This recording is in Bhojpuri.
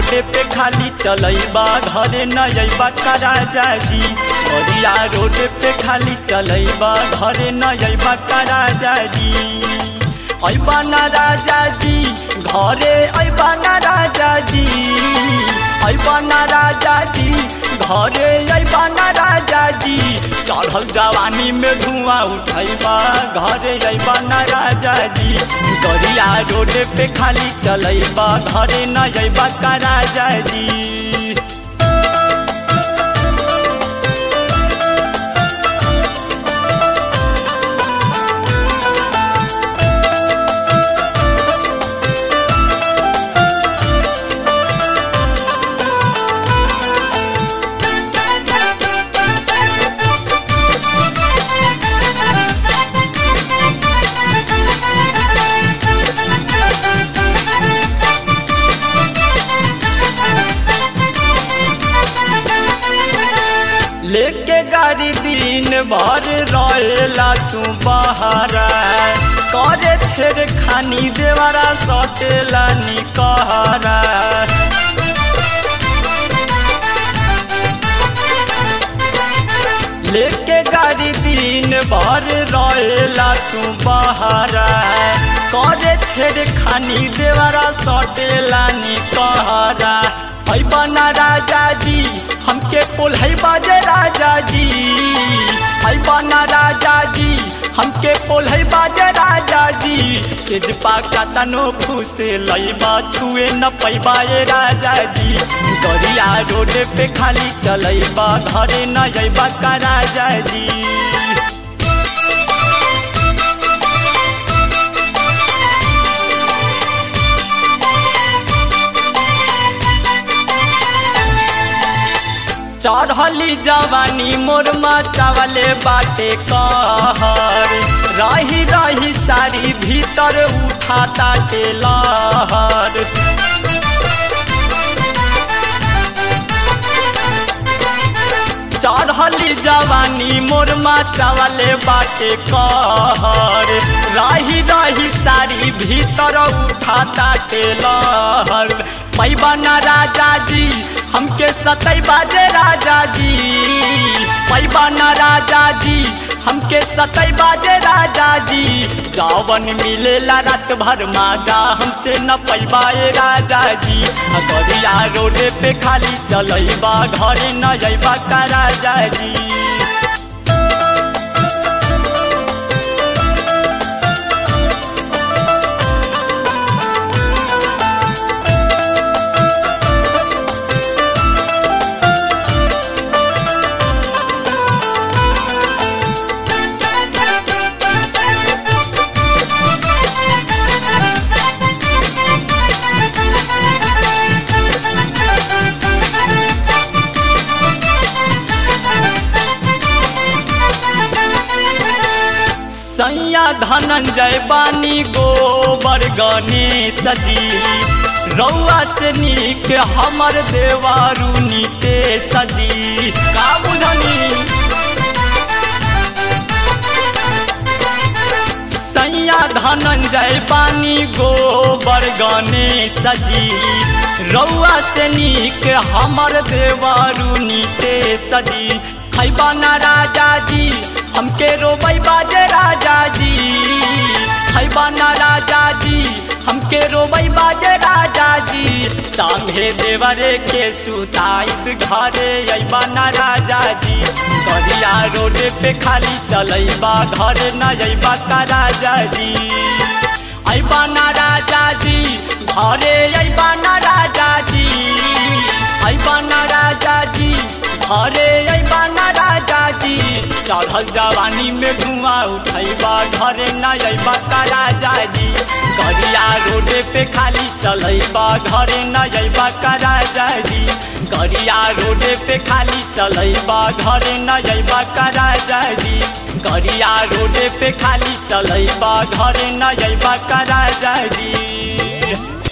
रोड पे खाली चलैबा घरे न अइबा का राजा जी गरिया रोड पे खाली चलैबा घरे न अइबा का राजा जी अइबा ना राजा जी घरे अइबा ना राजा जी अइबा ना राजा जी घरे अइबा ना राजा जी चढ़ल जवानी में धुआं उठैबा घरे अइबा ना राजा जी गरिया रोड पे खाली चलैबा घरे न अइबा का राजा जी लेके गाड़ी दिन भर रहेला तू बहारा करे छेड़ खानी देवरा सटेला निकहरा लेके गाड़ी दिन भर रहेला तू बहारा करे छेड़ खानी देवरा सटेला निकहरा है बना राजा जी हमके पुल है बाजे राजा जी है बना राजा जी हमके पुल है बाजे राजा जी सिजपा का तनो फूसे लैबा छुए न पैबा ए राजा जी गरिया रोड पे खाली चलैबा घरे न अइबा का राजा जी चढ़ली जवानी मोर मचावले बाटे कहर रही रही सारी भीतर उठाता टेलहर चढ़ली जवानी मोर मचावले बाटे कहर रही रही सारी भीतर उठाता टेलहर पैबा ना राजा जी हमके सतई बाजे राजा जी पैबा ना राजा जी हमके सतई बाजे राजा जी जावन मिलेला रात भर माजा हमसे न पैबा ए राजा जी गरिया रोड पे खाली चलैबा घरे न जैबा का राजा जी सैया धनंजय बानी गोबर गणेश जी रौआ से नीक हमर देवारू नीतेश जी का बुझनी सैया धनंजय बानी गोबर गणेश जी रौआ से नीक हमर देवारू नीतेश जी खैबा ना राजा जी हमके रोबई बाजे राजा जी खैबा ना राजा जी हमके रोबई बाजे राजा जी संगे देवरे के सुताइत घरे अइबा ना राजा जी गरिया रोड पे खाली चलैबा घरे न अइबा का राजा जी अइबा ना राजा जी घरे अइबा ना राजा जी अइबा ना राजा जी घरे अइबा ना राजा जी चढ़ल जवानी में धुआं उठैबा घरे न अइबा का राजा जी गरिया रोड पे खाली चलैबा घरे न अइबा का राजा जी गरिया रोड पे खाली चलैबा घरे न अइबा का राजा जी गरिया रोड पे खाली चलैबा घरे न अइबा का राजा जी